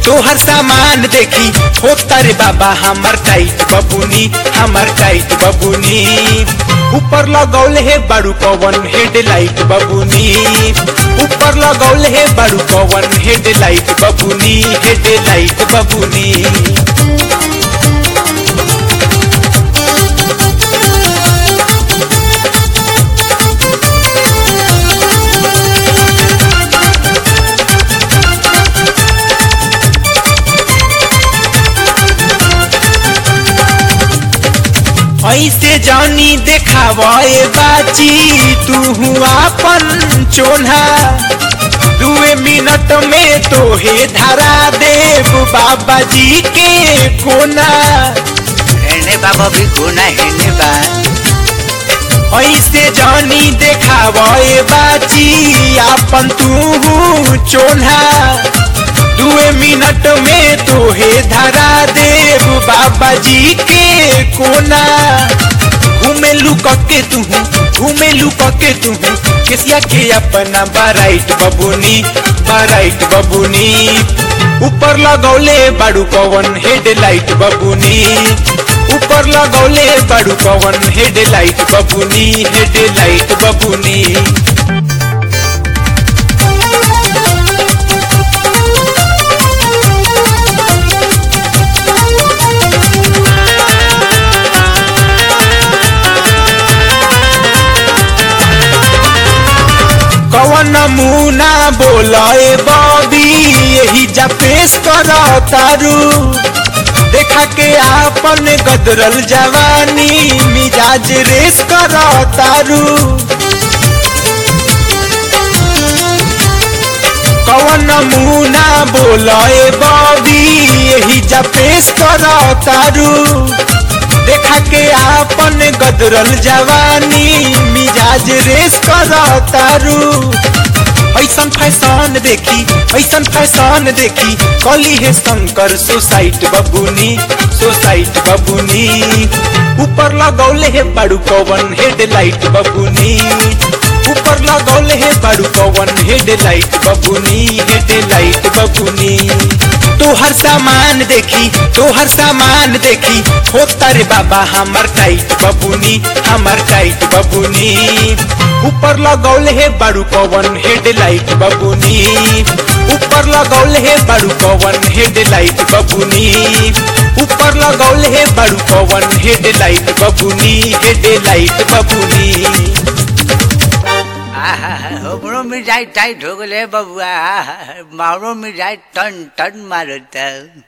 तोहर सामान देखी होता रे बाबा हमर टाइट बबुनी हमर टाइट बबुनी ऊपर लगौले हे बारू पवन हेडलाइट बबुनी ऊपर लगौले हे बारू पवन हेडलाइट बबुनी हेडलाइट बबुनी ऐसे जानी देखावे बाची तू आपन चोन्हा दुए मिनट में तोहे धरा देव बाबा जी के कोना हेने बाबा भी गुना हेने बा ऐसे जानी देखावे बाची आपन तू चोन्हा दुए मिनट में तोहे धरा देव बाबा जी के कोना घूमे लुक के तू घूमे लुक के तू किसिया के अपना बाराइट बबुनी बाराइट बबुनी ऊपर लगौले बाड़ू पवन हेडलाइट बबुनी ऊपर लगौले बाड़ू पवन हेडलाइट बबुनी हेडलाइट बबुनी कवन नमूना बोलाए बॉबी यही जा पेश कर तारू देखा के आपन गदरल जवानी मिजाज रेस कर तारू कवन नमूना बोलाए बॉबी यही जा पेश कर तारू देखा के आपन गदरल जवानी मिजाज रेस कर तारू ऐसन फैशन देखी ऐसन फैशन देखी कली है शंकर सोसाइट बबुनी सोसाइट बबुनी ऊपर लगौले है बड़ू पवन हेडलाइट बबुनी ऊपर लगौले है बड़ू पवन हेडलाइट बबुनी हेडलाइट बबुनी तोहर सामान देखी तोहर सामान देखी होता रे बाबा हमर टाइट बबुनी हमर टाइट बबुनी ऊपर लगौले हे बारू पवन हेडलाइट बबुनी ऊपर लगौले हे बारू पवन हेडलाइट बबुनी ऊपर लगौले हे बारू पवन हेडलाइट बबुनी हेडलाइट बबुनी आहा हमरो मिजाज टाइट हो गले बबुआ आहा, मारो मिजाज टन टन मारता